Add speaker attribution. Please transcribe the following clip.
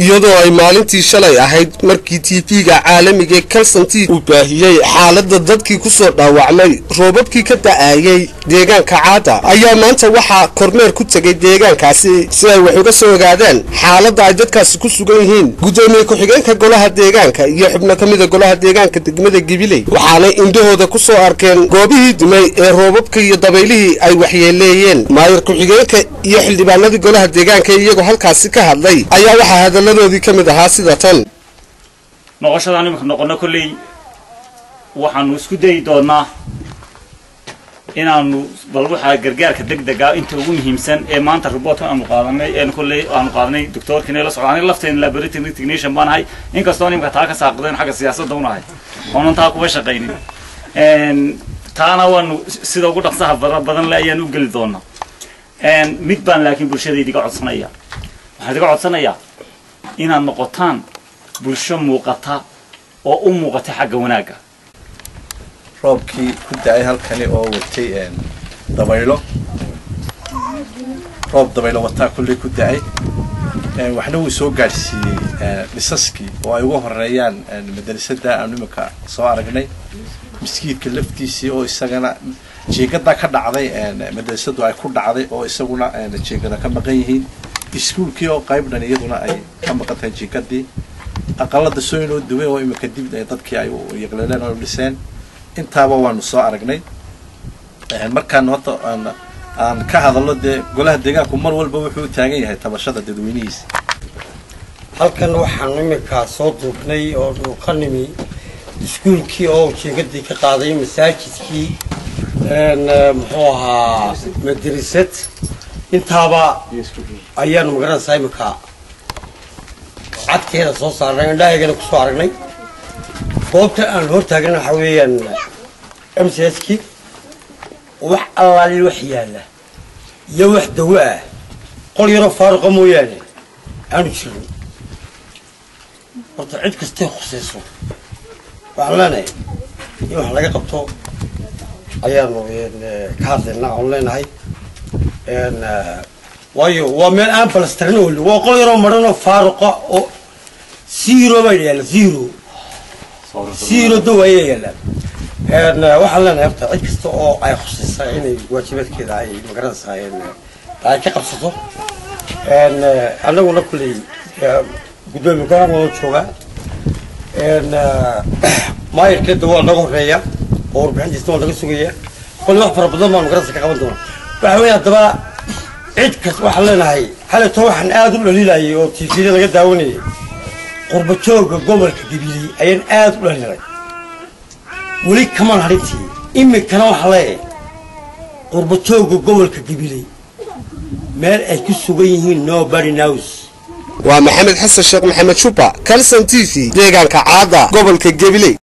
Speaker 1: iyadoo ay maalintii shalay ahayd markii tv-ga caalamiga ee kalsanti uu baahiyey xaaladda dadkii ku soo dhaawacmay roobabkii ka da'ayey deegaanka caada ayaa maanta waxaa kormeer ku tegay deegaankaasi si ay wax uga soo ogaadaan xaaladda ay dadkaasi ku sugan yihiin gudoomiye ku-xigeenka golaha deegaanka iyo xubno ka mida golaha deegaanka degmada gibiley waxaanay indhahooda ku soo arkeen goobihii dumay ee roobabka iyo dabaylihii ay waxyeeleeyeen maayar ku-xigeenka iyo xildhibaanadii golaha deegaanka iyagoo halkaasi ka hadlay ayaa waxaa hadalladoodii ka mid ahaa sida tan
Speaker 2: noqoshadaan iminka noqono kolley waxaanu isku dayi doonaa inaanu bal waxaa gargaarka degdega inta ugu muhiimsan ee maanta reportka aanu qaadanay een kolley aanu qaadanay doctorkina la socda aniga lafteena laboratory technician baan ahay inkastoo iminka taa ka saaqdeen xagga siyaasadda unahay oonan taa kuga shaqaynin taana waanu sida ugu dhaqsaha fara badan le ayaan u geli doonaa mid baan laakiin bulshadayda iga codsanaya waxaan iga codsanayaa inaad noqotaan bulsho muuqata oo u muuqata xagga wanaagga
Speaker 3: roobkii ku da-ay halkani oo watay dabaylo roob dabaylo wataa kulley ku da-ay waxna wuu soo gaadhsiiyey dhisaskii oo ay uga horeeyaan madrasada aanu iminka soo aragnay miskiidka laftiisii oo isagana jeegada ka dhacday madrasadu ay ku dhacday oo isaguna jeegada ka maqan yihiin iskuolkii oo qaybdhan iyaduna ay ka maqan tahay jeegadii aqalada soo inoo duway oo iminka dib dadkii ay yaqleeleen oo dhiseen intaaba waanu soo aragnay markaan horta aan ka hadalno dee golaha deegaanku mar walba wuxuu u taagan yahay tabashada dadweynihiisa
Speaker 4: halkan waxaan iminkaa soo duubnay oo ka nimi iskuolkii oo jeegadii ka qaaday masaajidkii muxuu ahaa madrasad intaaba ayaanu magaranaysaa iminka cadkeeda soo saarnay indhahaygana kusoo aragnay goobta aan hor taagna waxaa weeyaan m c s ki wax allaali wax yaalla iyo wax dawo ah qol yaroo faaruqa mooyaane aanu jirin horta cid kastay khusayso waxaan leenahay in wax laga qabto ayaanu ka hadlaynaa oon leenahay waayo waa meel aan balastarin oo waa qol yaroo maranoo faaruqa oo zero baa yaalla zero zero dow ayaa yaallaan waxaan leenahay horta cid kasta oo ay khusaysaa inay waajibaadkeeda ay magaranaysaa ay ka qabsato annaguna kulley guddoomiye golaan wada joogaa maayarkeeda waa naga horeeya oo warbixintiisna waa naga sugaya kolley wax fara badan baan magaranaysa ka qaban doona waxa weeye haddaba cid kas waxaan leenahay xaleto waxaan aada u dhaliilayay oo tvda laga daawanayay qurba jooga gobolka gabiley ayaan aada u dhaliilay weli kamaan harintii imikana waxaa leeyahay qurba jooga gobolka gabiley meel ay ku sugan yihiin nobody knows
Speaker 1: waa maxamed xasan sheekh maxamed shuba kalson t v deegaanka caada gobolka gabiley